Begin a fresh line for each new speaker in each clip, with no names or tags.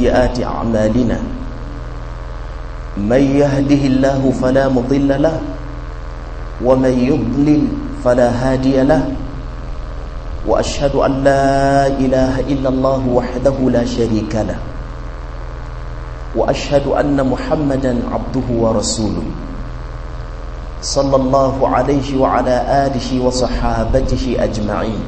سيئات أعمالنا من يهده الله فلا مضل له ومن يضلل فلا هادي له وأشهد أن لا إله إلا الله وحده لا شريك له وأشهد أن محمدا عبده ورسوله صلى الله عليه وعلى آله وصحابته أجمعين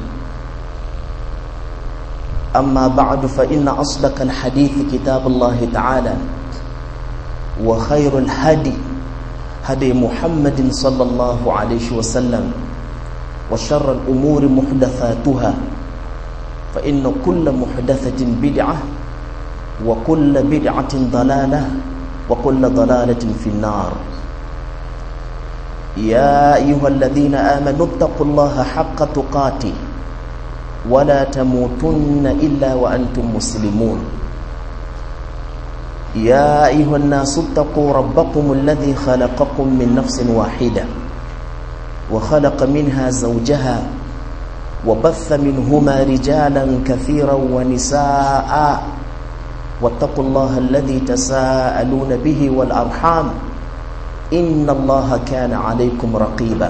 أما بعد فإن أصدق الحديث كتاب الله تعالى وخير الهدي هدي محمد صلى الله عليه وسلم وشر الأمور محدثاتها فإن كل محدثة بدعة وكل بدعة ضلالة وكل ضلالة في النار يا أيها الذين آمنوا اتقوا الله حق تقاته ولا تموتن إلا وأنتم مسلمون يا أيها الناس اتقوا ربكم الذي خلقكم من نفس واحدة وخلق منها زوجها وبث منهما رجالا كثيرا ونساء واتقوا الله الذي تساءلون به والأرحام إن الله كان عليكم رقيبا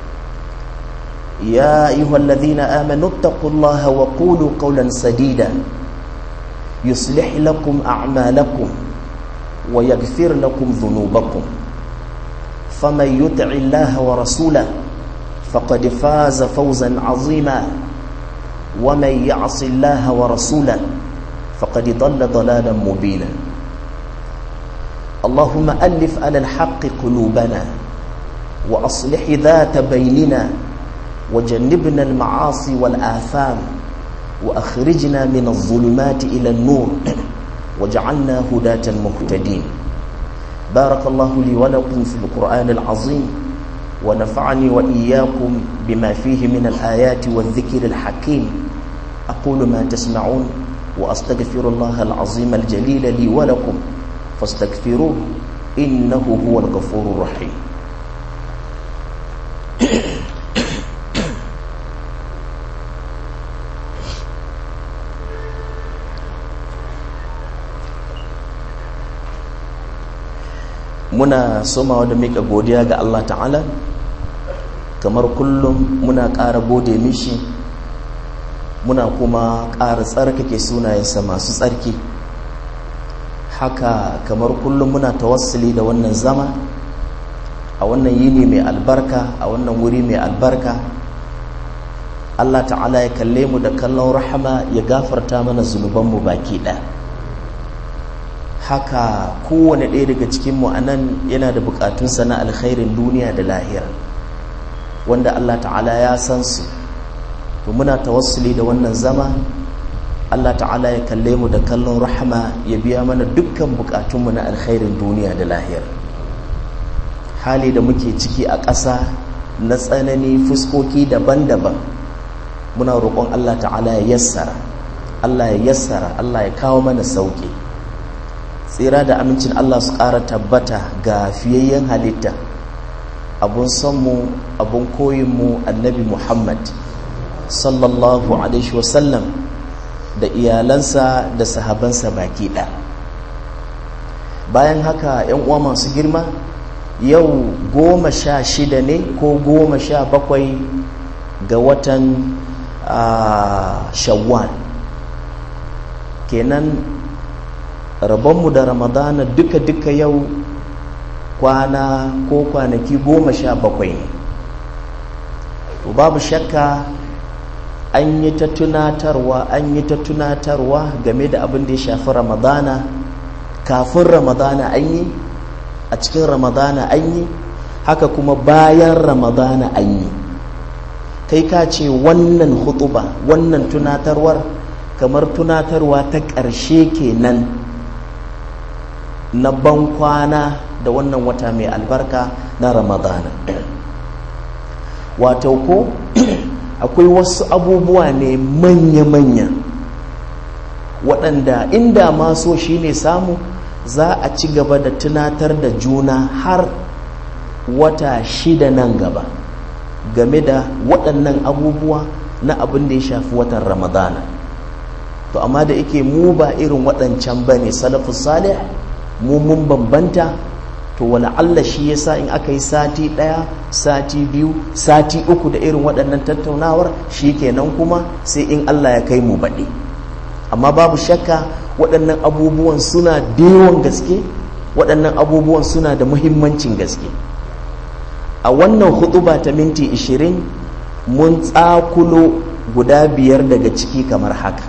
يا أيها الذين آمنوا اتقوا الله وقولوا قولا سديدا يصلح لكم أعمالكم ويغفر لكم ذنوبكم فمن يطع الله ورسوله فقد فاز فوزا عظيما ومن يعص الله ورسوله فقد ضل ضلالا مبينا اللهم ألف على الحق قلوبنا وأصلح ذات بيننا وجنبنا المعاصي والآثام وأخرجنا من الظلمات إلى النور وجعلنا هداة مهتدين بارك الله لي ولكم في القرآن العظيم ونفعني وإياكم بما فيه من الآيات والذكر الحكيم أقول ما تسمعون وأستغفر الله العظيم الجليل لي ولكم فاستغفروه إنه هو الغفور الرحيم muna somawa da mika godiya ga Allah ta'ala kamar kullum muna ƙara gode mishi muna kuma ƙara tsarkake sunayensa masu tsarki haka kamar kullum muna tawassuli da wannan zama a wannan yini mai albarka a wannan wuri mai albarka Allah ta'ala ya kalle mu da kallon rahama ya gafarta mana zunubanmu baki ɗaya haka kowane ɗaya daga cikinmu a nan yana da bukatunsa na alkhairin duniya da lahira wanda Allah ta'ala ya san su to muna tawassuli da wannan zama Allah ta'ala ya kalle mu da kallon rahama ya biya mana dukkan bukatunmu na alkhairin duniya da lahira hali da muke ciki a ƙasa na tsanani fuskoki daban-daban muna roƙon Allah ta'ala ya yassara Allah ya yassara Allah ya kawo mana sauƙi tsira da amincin Allah su ƙara tabbata ga fiyayyen halitta abun sonmu abun koyinmu annabi Muhammad sallallahu alaihi wasallam da iyalansa da sahabansa baki ɗaya bayan haka yan uwa masu girma yau goma sha shida ne ko goma sha bakwai ga watan shawwal kenan rabonmu da ramadana duka-duka yau kwana ko kwanaki goma sha bakwai ne to babu shakka an yi ta tunatarwa an yi ta tunatarwa game da abin da ya shafi ramadana kafin ramadana an yi a cikin ramadana an yi haka kuma bayan ramadana an yi kai ka ce wannan hutuba wannan tunatarwar kamar tunatarwa ta ƙarshe kenan na ban kwana da wannan wata mai albarka na ramadana wato ko akwai wasu abubuwa ne manya-manya waɗanda inda maso shi ne samu za a ci gaba da tunatar da juna har wata shida nan gaba game da waɗannan abubuwa na abin da ya shafi watan ramadana to amma da yake mu ba irin waɗancan ba ne salafus salih mu mun bambanta to wala Allah shi yasa in aka yi sati ɗaya sati biyu sati uku da irin waɗannan tattaunawar shi kenan kuma sai in Allah ya kai mu baɗi amma babu shakka waɗannan abubuwan suna da yawan gaske waɗannan abubuwan suna da muhimmancin gaske a wannan hutuba ta minti 20 mun tsakulo guda biyar daga ciki kamar haka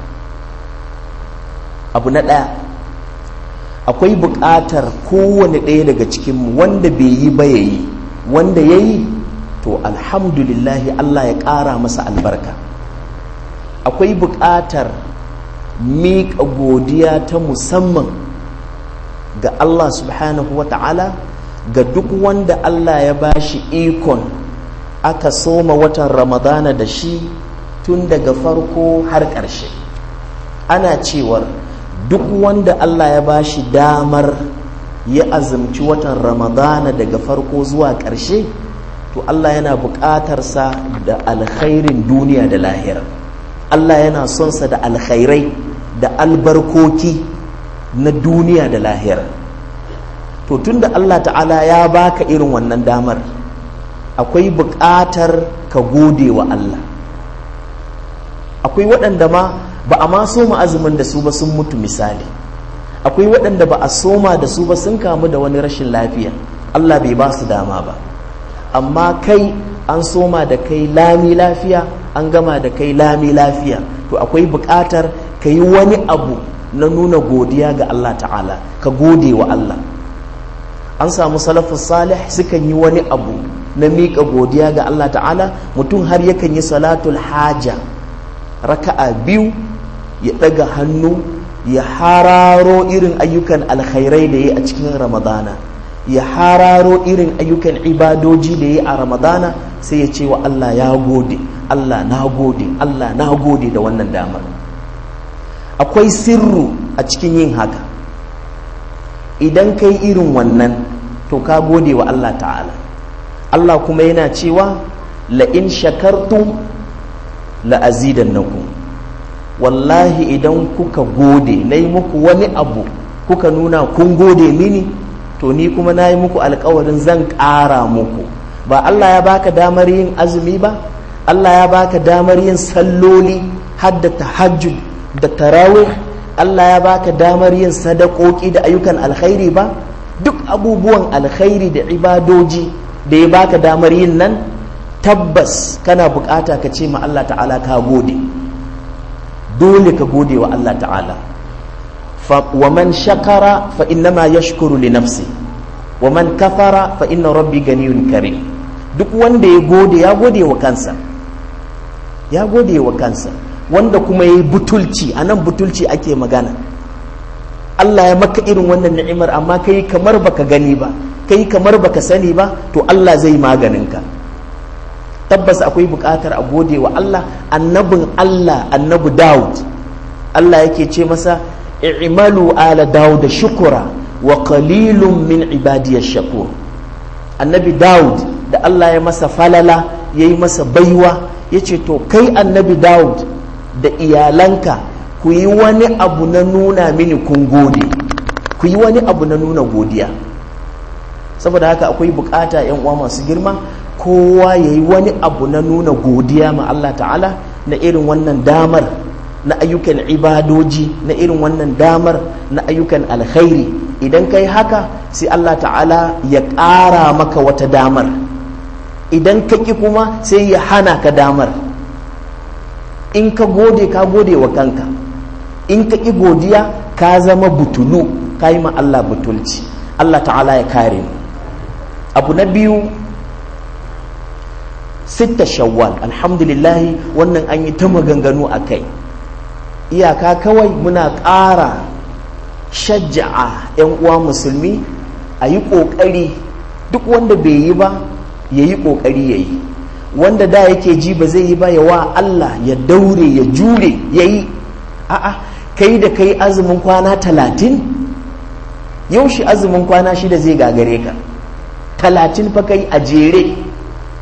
abu na ɗaya akwai buƙatar kowane ɗaya daga cikinmu wanda bai yi ba ya yi wanda ya yi to alhamdulillahi Allah ya ƙara masa albarka akwai buƙatar miƙa godiya ta musamman ga Allah subhanahu wa ta'ala ga duk wanda Allah ya ba shi ikon aka soma watan ramadana da shi tun daga farko har ƙarshe ana cewar duk wanda Allah ya ba shi damar ya azumci watan ramadana daga farko zuwa ƙarshe to Allah yana buƙatarsa da alkhairin duniya da lahira Allah yana sonsa da alkhairai da albarkoki na duniya da lahira to tunda Allah ta'ala ya baka irin wannan damar akwai buƙatar ka gode wa Allah akwai waɗanda ma ba a ma soma azumin da su ba sun mutu misali akwai waɗanda ba a soma da su ba sun kamu da wani rashin lafiya Allah bai ba su dama ba amma kai an soma da kai lami lafiya an gama da kai lami lafiya to akwai buƙatar ka yi wani abu na nuna godiya ga Allah ta'ala ka gode wa Allah an samu salafus salih sukan yi wani abu na miƙa godiya ga Allah ta'ala mutum har yakan yi salatul haja raka'a biyu ya ɗaga hannu ya hararo irin ayyukan alkhairai da ya a cikin ramadana ya hararo irin ayyukan ibadoji da ya a ramadana sai ya ce wa Allah ya gode Allah na gode Allah na gode da wannan damar akwai sirru a cikin yin haka idan kai irin wannan to ka gode wa Allah ta'ala Allah kuma yana cewa la'in shakartum la'azidannakum wallahi idan kuka gode na yi muku wani abu kuka nuna kun gode mini to ni kuma na yi muku alkawarin zan ƙara muku ba Allah ya baka damar yin azumi ba Allah ya baka damar yin salloli hadda tahajjud da tarawih Allah ya baka damar yin sadakoki da ayyukan alkhairi ba duk abubuwan alkhairi da ibadoji da ya baka damar yin nan tabbas kana bukata ka ce ma Allah ta'ala ka gode dole ka gode wa Allah ta'ala wa man shakara fa innama yashkuru li nafsi wa man kafara fa inna rabbi ganiyun karim duk wanda ya gode ya gode wa kansa ya gode wa kansa wanda kuma ya yi butulci a nan butulci ake magana Allah ya maka irin wannan ni'imar amma kai kamar baka gani ba kai kamar baka sani ba to Allah zai maganinka tabbas akwai buƙatar a gode wa Allah annabin Allah annabi Dawud Allah yake ce masa i'malu ala Dawud shukura wa qalilun min ibadiyash shakur annabi Dawud da Allah ya masa falala yayi masa baiwa yace to kai annabi Dawud da iyalanka ku yi wani abu na nuna mini kun gode ku yi wani abu na nuna godiya saboda haka akwai bukata yan uwa masu girma kowa ya yi wani abu na nuna godiya ma Allah ta'ala na irin wannan damar na ayyukan ibadoji na irin wannan damar na ayyukan alkhairi idan kai haka sai Allah ta'ala ya ƙara maka wata damar idan ka ƙi kuma sai ya hana ka damar in ka gode ka gode wa kanka in ka ƙi godiya ka zama butulu ka yi ma Allah butulci Allah ta'ala ya kare mu abu na biyu sitta shawwal alhamdulillah wannan an yi ta maganganu a kai iyaka kawai muna ƙara shajja'a 'yan uwa musulmi a yi ƙoƙari duk wanda bai yi ba ya yi ƙoƙari ya yi wanda da yake ji ba zai yi ba ya wa Allah ya daure ya jure ya yi a'a kai da kai azumin kwana talatin yaushe azumin kwana shida zai gagare ka talatin fa kai a jere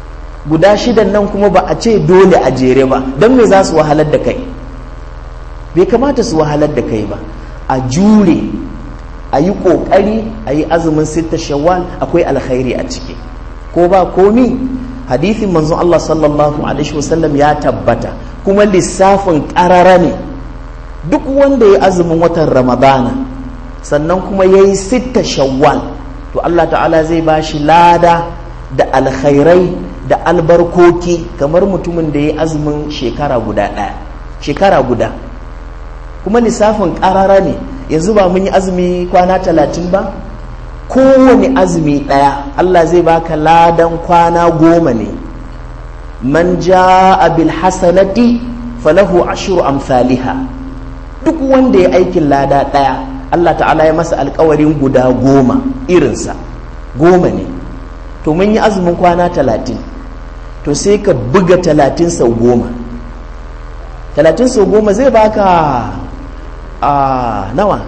guda shidan nan kuma ba a ce dole a jere ba don me za su wahalar da kai bai kamata su wahalar da kai ba a jure a yi ƙoƙari a yi azumin sitta shawwal akwai alkhairi a ciki ko ba komi hadithin manzon Allah sallallahu alaihi wasallam ya tabbata kuma lissafin ƙarara ne duk wanda ya azumin watan ramadana sannan kuma ya yi sitta shawwal to Allah ta'ala zai ba shi lada da alkhairai da albarkoki kamar mutumin da ya azumin shekara guda ɗaya shekara guda kuma lissafin ƙarara ne yanzu ba mun yi azumi kwana talatin ba kowane azumi ɗaya Allah zai baka ladan kwana goma ne man ja'a bil hasanati falahu ashru amsalha duk wanda ya aikin lada ɗaya Allah ta'ala ya masa alkawarin guda goma irinsa goma ne to mun yi azumin kwana talatin to sai ka buga talatin sau goma talatin sau goma zai baka a nawa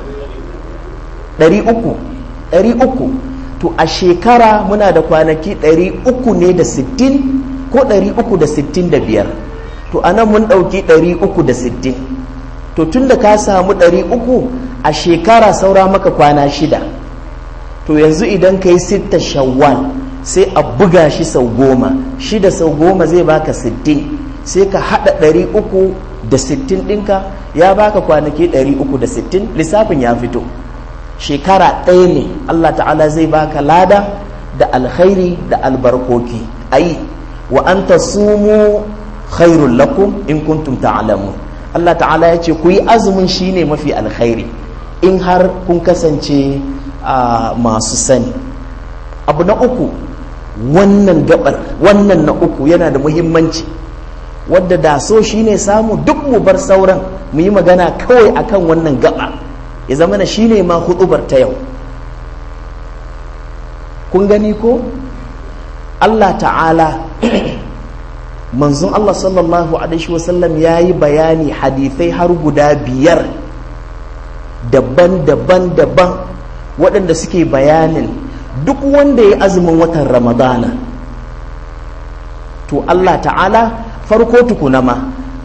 ɗari uku ɗari uku to a shekara muna da kwanaki ɗari uku ne da sittin ko ɗari uku da sittin da biyar to anan mun ɗauki ɗari uku da sittin to tun da ka samu ɗari uku a shekara saura maka kwana shida to yanzu idan ka yi sitta shawwal sai a buga shi sau goma shida sau goma zai baka sittin sai ka haɗa ɗari uku da sittin ɗinka ya baka kwanaki ɗari uku da sittin lissafin ya fito shekara ɗaya ne allah ta'ala zai baka lada da alkhairi da albarkoki ayi wa an sumu khairul lakum in kuntum ta'lamun Allah ta'ala ya ce ku yi azumin shine mafi alkhairi in har kun kasance masu sani abu na uku wannan gabar wannan na uku yana da muhimmanci wadda da so shine samu duk mu bar sauran mu yi magana kawai akan wannan gaba ya zama na shine ma hudubar ta yau kun gani ko Allah ta'ala manzon Allah sallallahu alaihi wasallam ya yi bayani hadithai har guda biyar daban-daban daban waɗanda suke bayanin duk wanda ya azumin watan ramadana to Allah ta'ala farko tukuna ma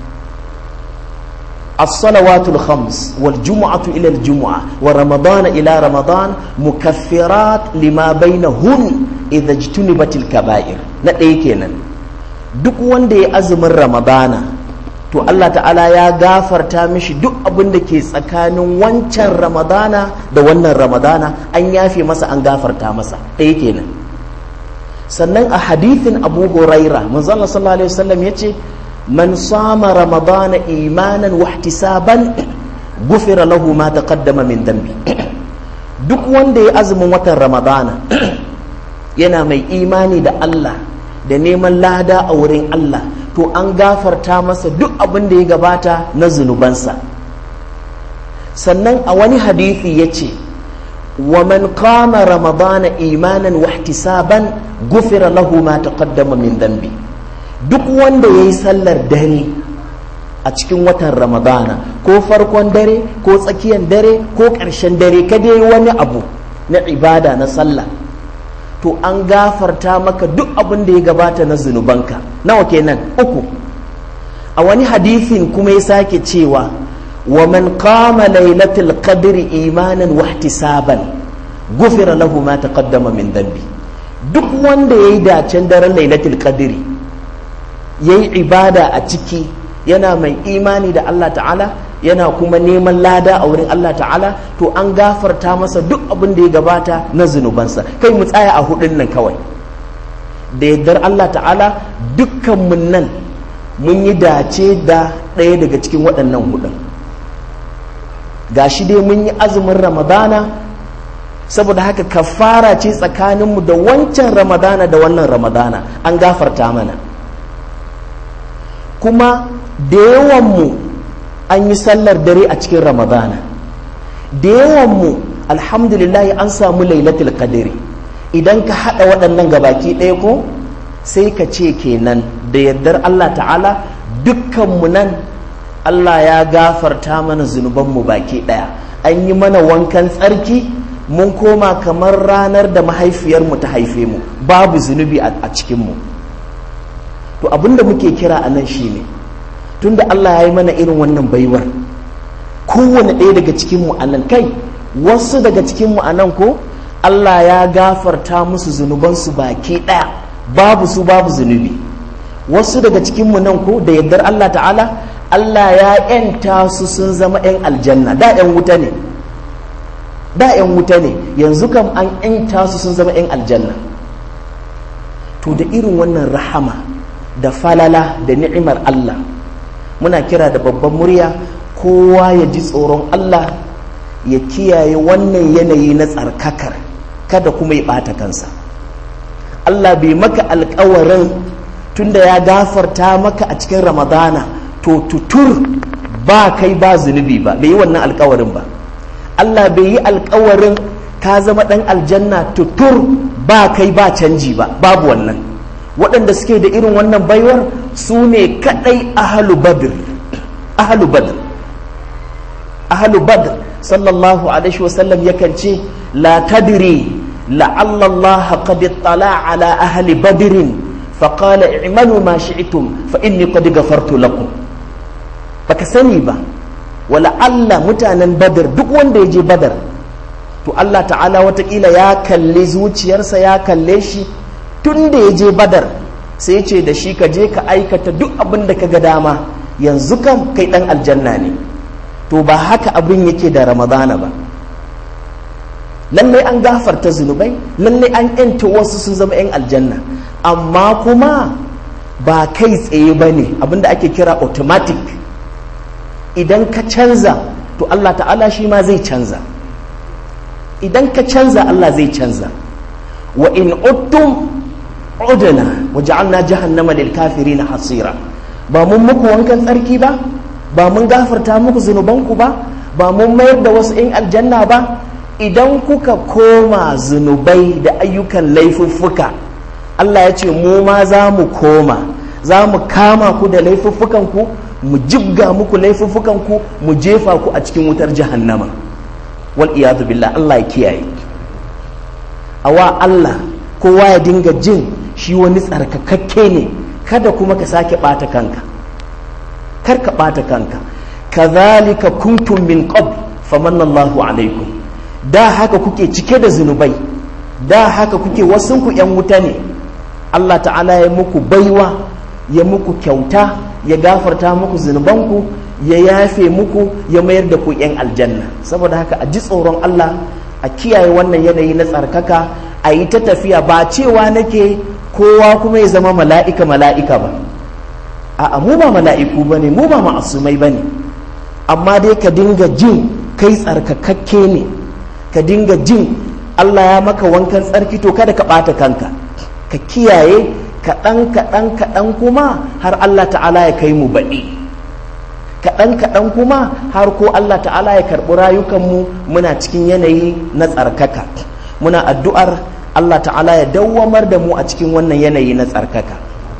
الصلوات الخمس والجمعة إلى الجمعة ورمضان إلى رمضان مكفرات لما بينهن إذا اجتنبت الكبائر نتيكينا duk wanda ya azumin ramadana to Allah ta'ala ya gafarta mishi duk abin da ke tsakanin wancan ramadana da wannan ramadana an yafe masa an gafarta masa ɗaya kenan sannan a hadithin abu huraira manzon sallallahu alaihi wasallam ya ce man sama ramadana imanan wahtisaban gufira lahu ma taqaddama min dambi duk wanda ya azumin watan ramadana yana mai imani da Allah da neman lada a wurin Allah to an gafarta masa duk abin da ya gabata na zunubansa sannan a wani hadithi ya ce wa man kama ramadana imanan wahtisaban gufira lahu ma taqaddama min dambi duk wanda ya yi sallar dare a cikin watan ramadana ko farkon dare ko tsakiyar dare ko ƙarshen dare ka dai wani abu na ibada na sallah to an gafarta maka duk abin da ya gabata na zunubanka nawa kenan uku a wani hadithin kuma ya sake cewa wa man qama lailatul qadri imanan wahtisaban gufira lahu ma taqaddama min dhanbi duk wanda yayi dacen daren lailatul qadri yayi ibada a ciki yana mai imani da Allah ta'ala yana kuma neman lada a wurin Allah ta'ala to an gafarta masa duk abin da ya gabata na zunubansa kai mu tsaya a hudun nan kawai da yardar Allah ta'ala dukkanmu nan mun yi dace da ɗaya daga cikin waɗannan hudun gashi dai mun yi azumin ramadana saboda haka kafara ce tsakaninmu da wancan ramadana da wannan ramadana an gafarta mana kuma da yawanmu an yi sallar dare a cikin ramadana da yawanmu alhamdulillah an samu lailatul qadri idan ka haɗa waɗannan gabaki ɗaya ko sai ka ce kenan da yardar Allah ta'ala dukkanmu nan Allah ya gafarta mana zunubanmu baki ɗaya an yi mana wankan tsarki mun koma kamar ranar da mahaifiyarmu ta haife mu babu zunubi a cikinmu to abinda muke kira a nan shine tunda Allah ya yi mana irin wannan baiwar kowane ɗaya daga cikin mu anan kai wasu daga cikin mu anan ko Allah ya gafarta musu zunubansu baki ɗaya babu su babu zunubi wasu daga cikin mu nan ko da yardar Allah ta'ala Allah ya ‘yanta su sun zama ‘yan aljanna da ‘yan wuta ne da ‘yan wuta ne yanzu kam an ‘yanta su sun zama ‘yan aljanna to da irin wannan rahama da falala da ni'imar Allah muna kira da babban murya kowa ya ji tsoron Allah ya kiyaye wannan yanayi na tsarkakar kada kuma ya ɓata kansa Allah bai maka alkawarin tunda ya gafarta maka a cikin ramadana to tutur ba kai ba zunubi ba bai yi wannan alkawarin ba Allah bai yi alkawarin ka zama ɗan aljanna tutur ba kai ba canji ba babu wannan waɗanda suke da irin wannan baiwar su ne kaɗai ahalu badr ahalu badr ahalu badr sallallahu alaihi wasallam yakan ce la tadri la'alla Allah qad ittala ala ahli badrin faqala i'malu ma shi'tum fa inni qad ghafartu lakum baka sani ba wala Allah mutanen badar duk wanda ya je badar to Allah ta'ala watakila ya kalle zuciyarsa ya kalle shi tun da ya je badar sai ce da shi ka je ka aikata duk abin da ka ga dama yanzu kam kai dan aljanna ne to ba haka abin yake da ramadana ba lallai an gafarta zunubai lallai an yanta wasu sun zama 'yan aljanna amma kuma ba kai tsaye ba ne abinda ake kira automatic idan ka canza to Allah ta'ala shi ma zai canza idan ka canza Allah zai canza wa in uttum udna wa ja'alna jahannama lil kafirin hasira ba mun muku wankan tsarki ba ba mun gafarta muku zunubanku ba ba mun mayar da wasu in aljanna ba idan kuka koma zunubai da ayyukan laifuffuka Allah ya ce mu ma za mu koma za mu kama ku da laifuffukanku mu jibga muku laifuffukanku mu jefa ku a cikin wutar jahannama wal iyadu billah Allah ya kiyaye awa Allah kowa ya dinga jin shi wani tsarkakakke ne kada kuma ka sake bata kanka kar ka bata kanka kazalika kuntum min qabl famanna Allahu alaikum da haka kuke cike da zunubai da haka kuke wasunku yan wuta ne Allah ta'ala ya muku baiwa ya muku kyauta ya gafarta muku zunubanku ya yafe muku ya mayar da ku yan aljanna saboda haka a ji tsoron Allah a kiyaye wannan yanayi na tsarkaka a yi ta tafiya ba cewa nake kowa kuma ya zama mala'ika mala'ika ba a mu ba mala'iku ba ne mu ba ma'asumai ba ne amma dai ka dinga jin kai tsarkakakke ne ka dinga jin Allah ya maka wankan tsarki to kada ka ɓata kanka ka kiyaye kaɗan kaɗan kaɗan kuma har Allah ta'ala ya kai mu baɗi kaɗan kaɗan kuma har ko Allah ta'ala ya karɓi rayukanmu muna cikin yanayi na tsarkaka muna addu'ar Allah ta'ala ya dawwamar da mu a cikin wannan yanayi na tsarkaka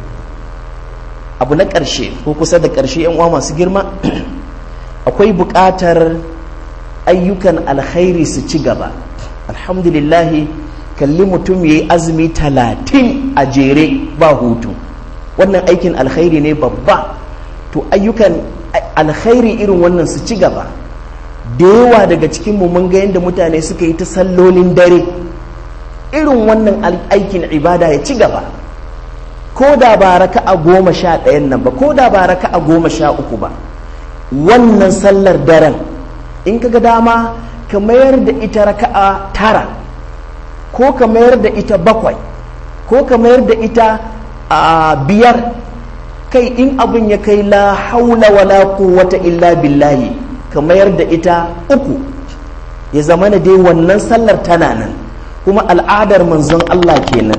abu na ƙarshe ko kusa da ƙarshe yan uwa masu girma akwai buƙatar ayyukan alkhairi su ci gaba alhamdulillahi kalli mutum ya yi azumi talatin a jere ba hutu wannan aikin alkhairi ne babba to ayyukan alkhairi irin wannan su ci gaba da yawa daga cikinmu mun ga yadda mutane suka yi ta sallolin dare irin wannan aikin ibada ya ci gaba ko da ba raka a goma sha ɗayan nan ba ko da ba raka a goma sha uku ba wannan sallar daren in ka ga dama ka mayar da ita raka'a tara ko ka mayar da ita bakwai ko ka mayar da ita a biyar kai in abin ya kai la haula wala quwwata illa billahi ka mayar da ita uku ya zama na dai wannan sallar tana nan kuma al'adar manzon Allah kenan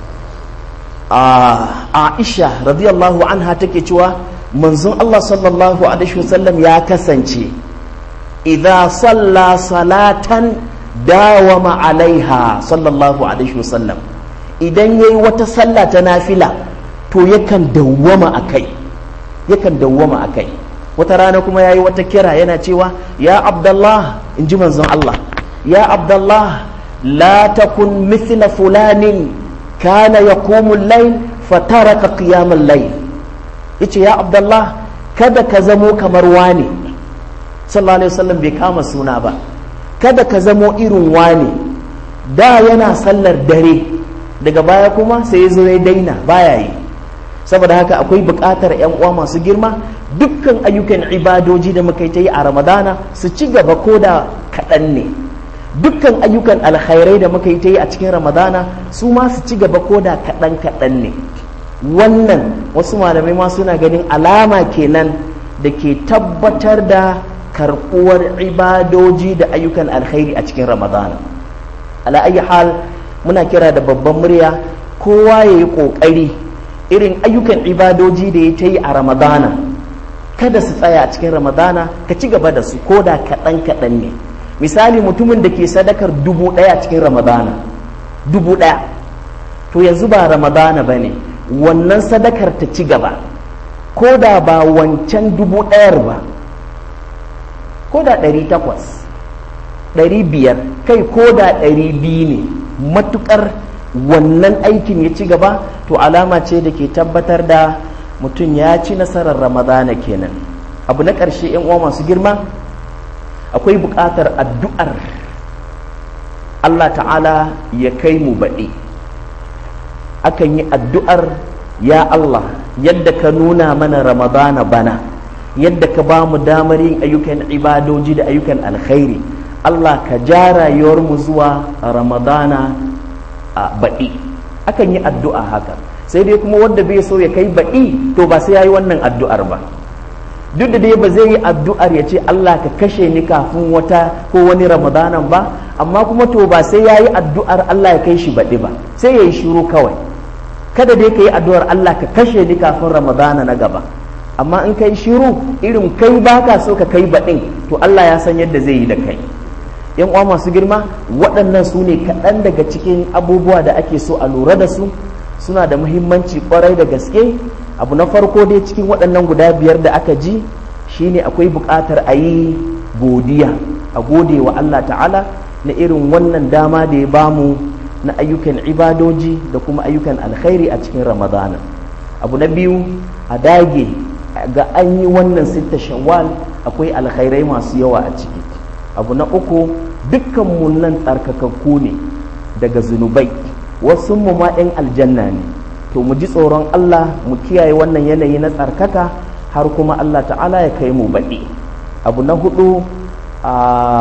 a Aisha radiyallahu anha take cewa manzon Allah sallallahu alaihi wasallam ya kasance idza salla salatan dawama alaiha sallallahu alaihi wasallam idan yayi wata sallah ta nafila to yakan dawwama akai yakan dawwama akai wata rana kuma yayi wata kira yana cewa ya abdullah in ji manzon Allah ya abdullah la takun mithla fulanin kana yaqumu al-layl fataraka qiyam al-layl yace ya abdullah kada ka zamo kamar wani sallallahu alaihi wasallam bai kama suna ba kada ka zamo irin wani da yana sallar dare daga baya kuma sai ya zo ya daina baya yi saboda haka akwai buƙatar 'yan uwa masu girma dukkan ayyukan ibadoji da muka yi ta yi a ramadana su ci gaba ko da kaɗan ne dukkan ayyukan alkhairai da muka yi ta yi a cikin ramadana su ma su ci gaba ko da kaɗan kaɗan ne wannan wasu malamai ma suna ganin alama kenan da ke tabbatar da karɓuwar ibadoji da ayyukan alkhairi a cikin ramadana ala ayi hal muna kira da babban murya kowa ya yi ƙoƙari irin ayyukan ibadoji da ya ta yi a ramadana kada su tsaya a cikin ramadana ka ci gaba da su ko da kaɗan kaɗan ne misali mutumin da ke sadakar dubu ɗaya cikin ramadana dubu ɗaya to yanzu ba ramadana ba ne wannan sadakar ta ci gaba ko da ba wancan dubu ɗayar ba ko da ɗari takwas ɗari biyar kai ko da ɗari biyu ne matuƙar wannan aikin ya ci gaba to alama ce da ke tabbatar da mutum ya ci nasarar ramadana kenan abu na ƙarshe yan uwa masu girma akwai buƙatar addu'ar Allah ta'ala ya kai mu baɗi akan yi addu'ar ya Allah yadda ka nuna mana ramadana bana yadda ka ba mu damar yin ayyukan ibadoji da ayyukan alkhairi Allah ka ja rayuwarmu zuwa ramadana a baɗi akan yi addu'a haka sai dai kuma wanda bai so ya kai baɗi to ba sai ya yi wannan addu'ar ba duk da dai ba zai yi addu'ar ya ce Allah ka kashe ni kafin wata ko wani ramadanan ba amma kuma to ba sai ya yi addu'ar Allah ya kai shi baɗi ba sai ya yi shiru kawai kada dai ka yi addu'ar Allah ka kashe ni kafin ramadana na gaba amma in kai shiru irin kai baka so ka kai baɗin to Allah ya san yadda zai yi da kai yan uwa masu girma waɗannan su ne kaɗan daga cikin abubuwa da ake so a lura da su suna da muhimmanci kwarai da gaske abu na farko dai cikin waɗannan guda biyar da aka ji shine akwai buƙatar a yi godiya a gode wa Allah ta'ala na irin wannan dama da ya bamu na ayyukan ibadoji da kuma ayyukan alkhairi a cikin ramadana abu na biyu a dage ga an yi wannan sitta shawwal akwai alkhairai masu yawa a ciki abu na uku dukkan mu nan tsarkakakku ne daga zunubai wasu mu ma 'yan aljanna ne to mu ji tsoron Allah mu kiyaye wannan yanayi na tsarkaka har kuma Allah ta'ala ya kai mu baɗi abu na hudu a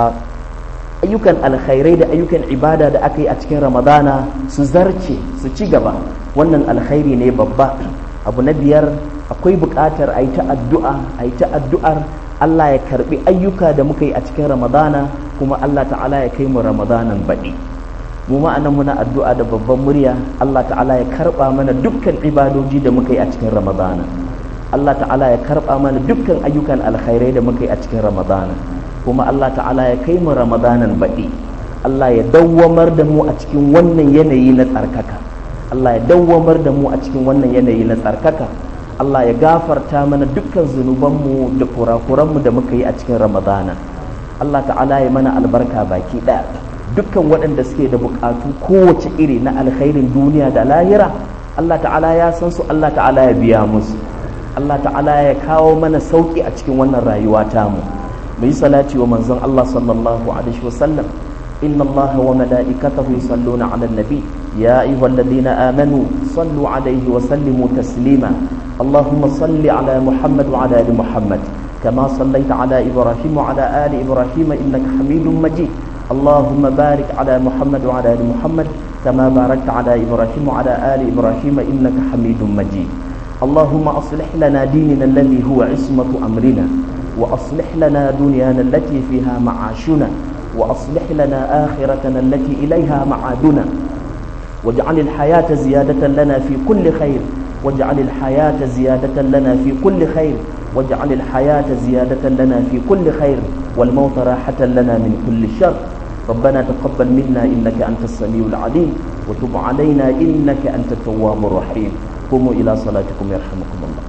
ayyukan alkhairai da ayyukan ibada da aka yi a cikin ramadana su zarce su ci gaba wannan alkhairi ne babba abu na biyar akwai buƙatar a yi ta addu'a a yi ta addu'ar Allah ya karbi ayyuka da muka yi a cikin ramadana kuma Allah ta'ala ya kai mu ramadanan baɗi mu ma'anan muna addu'a da babban murya Allah ta'ala ya karba mana dukkan ibadoji da muka yi a cikin ramadana Allah ta'ala ya karba mana dukkan ayyukan alkhairai da muka yi a cikin ramadana kuma Allah ta'ala ya kai mu ramadanan baɗi Allah ya dawwamar da mu a cikin wannan yanayi na tsarkaka Allah ya dawwamar da mu a cikin wannan yanayi na tsarkaka Allah ya gafarta mana dukkan zunubanmu da kurakuranmu da muka yi a cikin ramadana Allah ta'ala ya mana albarka baki ɗaya dukkan waɗanda suke da buƙatu kowace iri na alkhairin duniya da lahira Allah ta'ala ya san su Allah ta'ala ya biya musu Allah ta'ala ya kawo mana sauƙi a cikin wannan rayuwa tamu mu yi salati wa manzon Allah sallallahu alaihi wa sallam inna Allah wa mala'ikatahu yusalluna 'alan nabi ya ayyuhalladhina amanu sallu 'alaihi wa sallimu taslima اللهم صل على محمد وعلى ال محمد كما صليت على ابراهيم وعلى ال ابراهيم انك حميد مجيد اللهم بارك على محمد وعلى ال محمد كما باركت على ابراهيم وعلى ال ابراهيم انك حميد مجيد اللهم اصلح لنا ديننا الذي هو عصمه امرنا واصلح لنا دنيانا التي فيها معاشنا واصلح لنا اخرتنا التي اليها معادنا واجعل الحياه زياده لنا في كل خير واجعل الحياة زيادة لنا في كل خير واجعل الحياة زيادة لنا في كل خير والموت راحة لنا من كل شر ربنا تقبل منا إنك أنت السميع العليم وتب علينا إنك أنت التواب الرحيم قوموا إلى صلاتكم يرحمكم الله